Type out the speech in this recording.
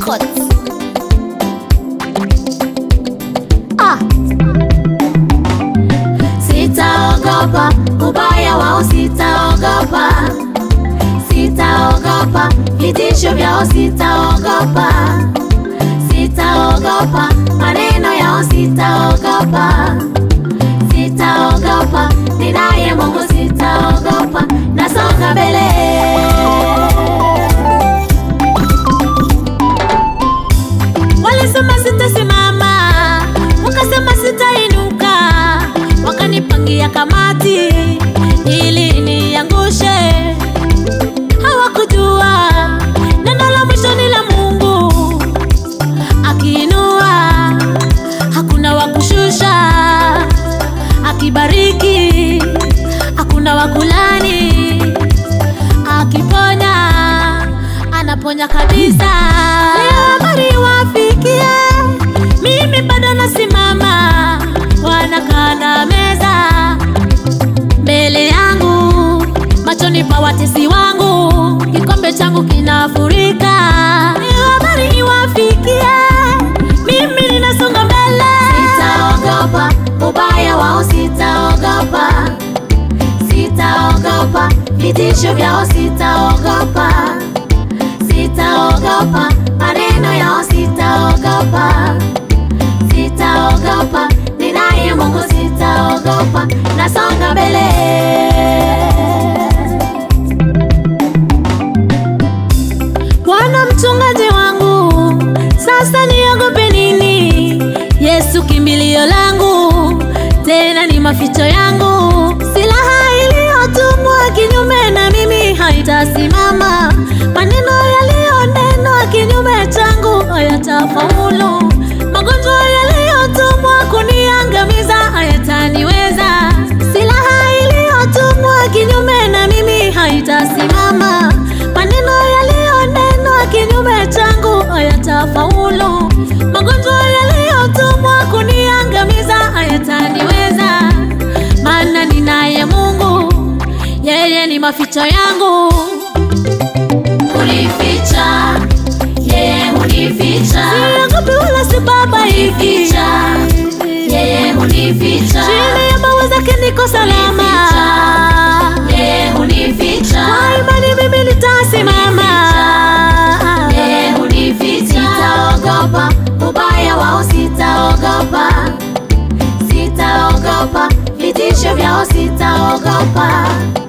Records. Ah. Sitaogopa ubaya wao, sitaogopa, sitaogopa vitisho vyao, sitaogopa, sitaogopa maneno yao, sitaogopa, sitaogopa ninaye Mungu, sitaogopa, nasonga mbele. Walisema sitasimama, wakasema sitainuka, wakanipangia kamati ili niangushe. Hawakujua neno la mwisho ni la Mungu, akiinua hakuna wa kushusha, akibariki hakuna wa kulani, akiponya anaponya kabisa. Leo habari wafikie, mimi bado nasimama, wanakaa na meza mbele yangu, machoni pa watesi wangu, kikombe changu kinafurika. Leo habari iwafikie, mimi ninasonga mbele, sitaogopa ubaya wao, sitaogopa, sitaogopa vitisho vyao, sitaogopa sitaogopa maneno yao, sitaogopa, sitaogopa ninaye Mungu, sitaogopa, nasonga mbele. Bwana mchungaji wangu, sasa niogope nini? Yesu kimbilio langu, tena ni maficho yangu. Silaha iliyotumwa kinyume na mimi haitasimama, maneno yaliyonenwa kinyume changu hayatafaulu, magonjwa yaliyotumwa kuniangamiza hayataniweza. Silaha iliyotumwa kinyume na mimi haitasimama, maneno yaliyonenwa kinyume changu hayatafaulu, magonjwa yaliyotumwa kuniangamiza hayataniweza, maana ninaye Mungu, yeye ni maficho yangu unificha, yeye unificha, siogopi wala sibabaiki, yeye unificha, chini ya mawe zake niko salama, yeye unificha, kwa imani mimi nitasimama, yeye unificha, sitaogopa ubaya wao, sitaogopa, sitaogopa vitisho vyao, sitaogopa